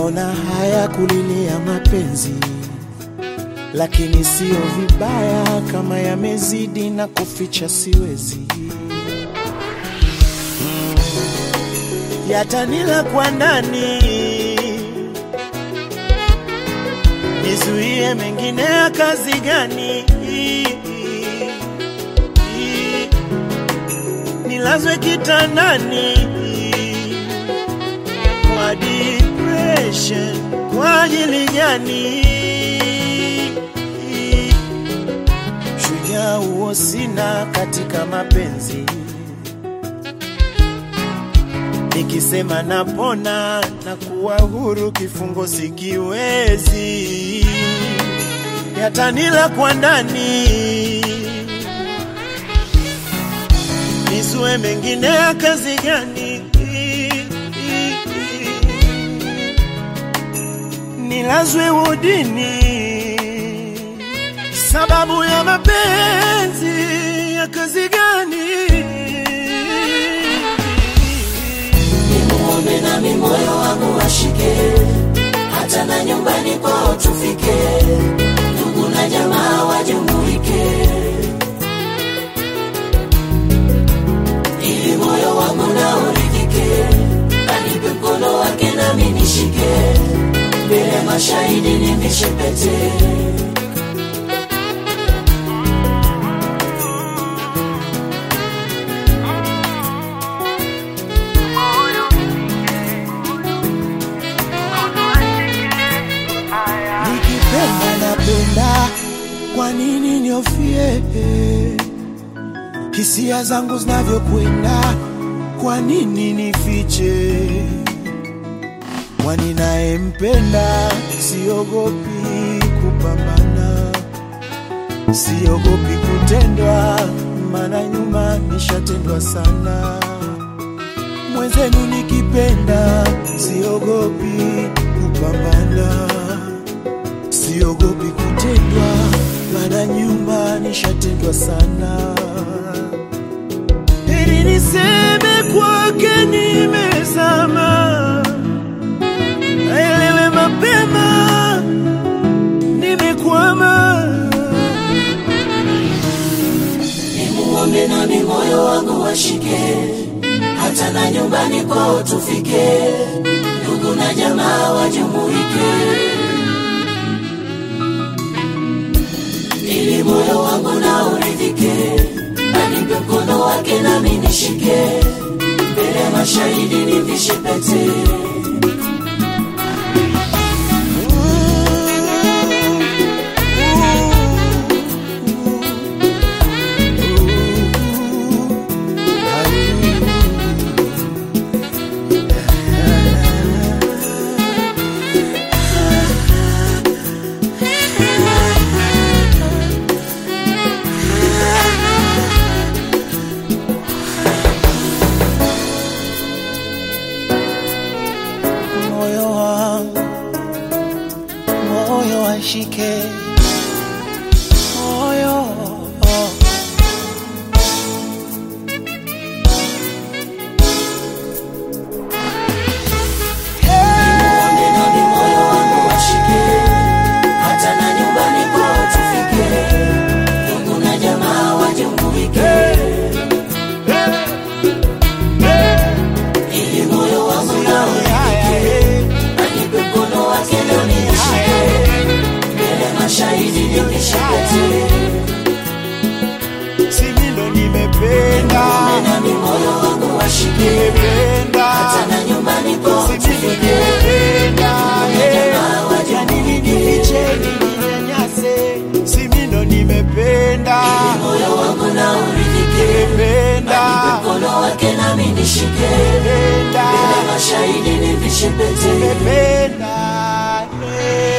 Naona haya kulilia mapenzi, lakini sio vibaya kama yamezidi na kuficha siwezi. Mm, yatanila kwa ndani, nizuie mengine ya kazi gani? Nilazwe kitandani kwa depression kwa ajili gani? Shujaa huo sina katika mapenzi, nikisema napona na kuwa huru, kifungo sikiwezi, yatanila kwa ndani, nisue mengine ya kazi gani? nilazwe wodini sababu ya mapenzi ya kazi gani? Nimuombe nami moyo wangu washike, hata na nyumbani kwao tufike, ndugu na jamaa wajumuike, ili moyo wangu na uridhike, anipe mkono wake nami nishike, mbele mashahidi nivishe pete. Nikipenda napenda, kwa nini niofie? Hisia zangu zinavyokwenda, kwa nini nifiche? Kwani nayempenda, siogopi kupambana, siogopi kutendwa, maana nyuma nishatendwa sana. Mwenzenu nikipenda, siogopi kupambana siogopi kutendwa, maana nyuma nishatendwa sana. Heri niseme kwake nimezama, aelewe mapema nimekwama. Nimuombe nami moyo wangu washike, hata na nyumbani kwao tufike, ndugu na jamaa wajumuike, ili moyo wangu na uridhike, anipe mkono wake nami nishike, mbele ya mashahidi nivishe pete. Moyo wangu, moyo washike, moyo Nimuombe nami moyo wangu washike, hata na nyumbani kwao tufike, ndugu na jamaa wajumuike, ili moyo wangu na uridhike, anipe mkono wake nami nishike, mbele mashahidi nivishe pete. simi ndo nimependa, Nimuombe nami moyo wangu washike, nimependa, hata na nyumbani kwao simi ndo tufike, nimependa, jamaa ya nini wajumuike, nifiche, ninyanyase, simi ndo nimependa, moyo wangu na uridhike, nimependa, anipe mkono wake nami nishike nimependa, Mbele mashahidi nivishe pete nimependa, eh.